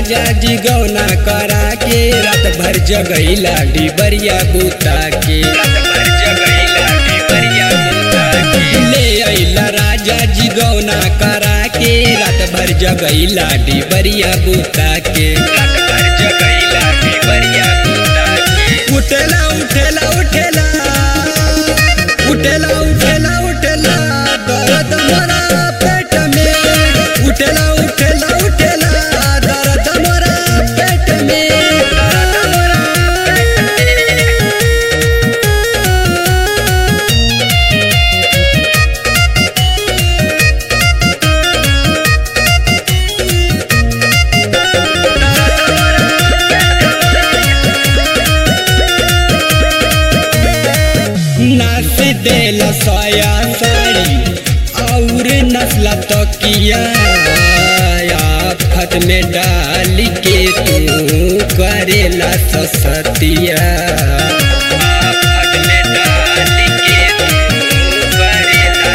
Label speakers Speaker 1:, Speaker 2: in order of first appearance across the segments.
Speaker 1: राजा जी गौना करा के रात भर जगैला डिबरिया बूता के ले अइला राजा जी गौना करा के रात भर जगैला डिबरिया बूता के उठेला उठेला उठेला उठेला उठेला उठेला दर्द मोरा पेट में उठेला उठेला उठेला दर्द मोरा पेट में नाच देला साया साड़ी और नस्ला तकिया आफत में डाल के तू करेला ससतिया आफत में डाल के तू करेला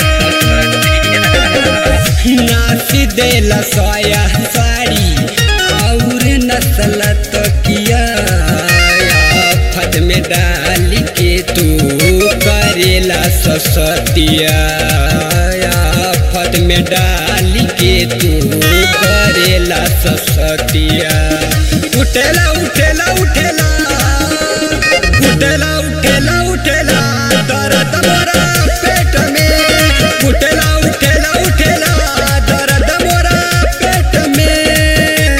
Speaker 1: ससतिया नाच देला साया साड़ी और नस्ल तकिया आफत में डाल के तू करेला ससतिया आफत में डाल के तू करेला ससतिया उठेला उठेला उठेला उठेला उठेला उठेला दर्द मोरा पेट में उठेला उठेला उठेला दर्द मोरा पेट में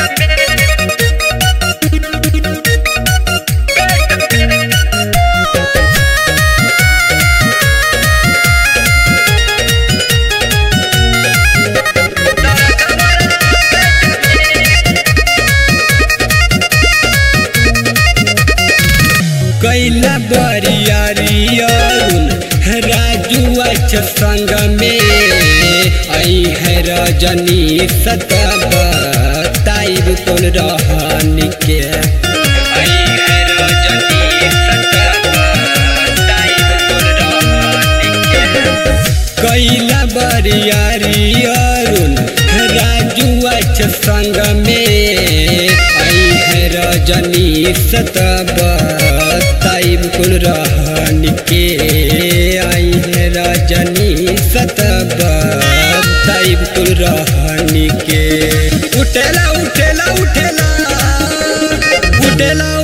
Speaker 1: कैला बरियारी अरुण राजू अच्छा संग में आई है रजनी सतब ताइब कुल रहनी के आई है रजनी सतब ताइब कुल रहनी के कैला बरियारी अरुण राजू अच्छा संग में आई है रजनी सतब ताइब कुल रहन के आई है रजनी सतब ताइब कुल रहन के उठेला उठेला उठेला उठेला